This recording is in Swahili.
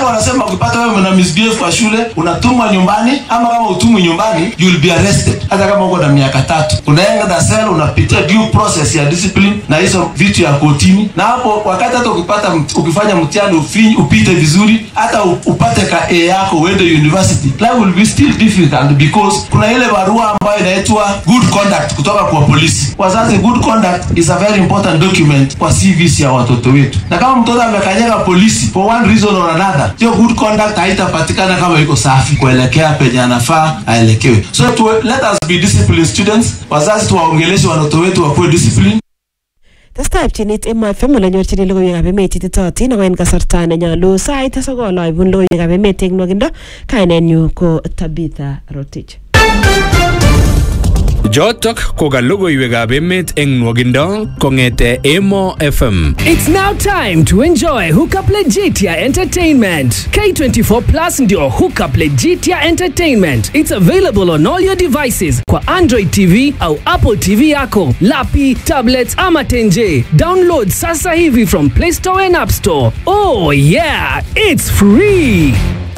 yako wanasema ukipata wewe una misbehave kwa shule unatumwa nyumbani ama kama utumwi nyumbani you will be arrested hata kama uko na miaka tatu unaenda na sel unapitia due process ya discipline na hizo vitu ya kotini na hapo wakati hata ukipata mt- ukifanya mtihani ufi- upite vizuri hata u- upate ka A yako uende university life will be still difficult because kuna ile barua ambayo inaitwa good conduct kutoka kwa polisi wazazi good conduct is a very important document kwa CVs ya watoto wetu na kama mtoto amekanyaga polisi for one reason or another hiyo good conduct haitapatikana kama iko safi kuelekea penye anafaa aelekewe so to, let us be disciplined students wazazi tuwaongeleshe watoto wetu wakuwe disciplined Testai pchinet Emma FM ole nyorchini logoiwekab emet ititootin ako en kasarta nenyolu sait sokol aibun logoiwekab emet eng nwakindo kainenyu ko Tabitha Rotich. Jotok ko ka logoiwekab emet eng nwogindo kong'ete Emo FM. It's now time to enjoy Hookup Legitia Entertainment. K24 Plus ndio Hookup Legitia Entertainment. It's available on all your devices kwa Android TV au Apple TV yako, lapi, tablets ama tenje. Download sasa hivi from Play Store and App Store. Oh yeah, it's free.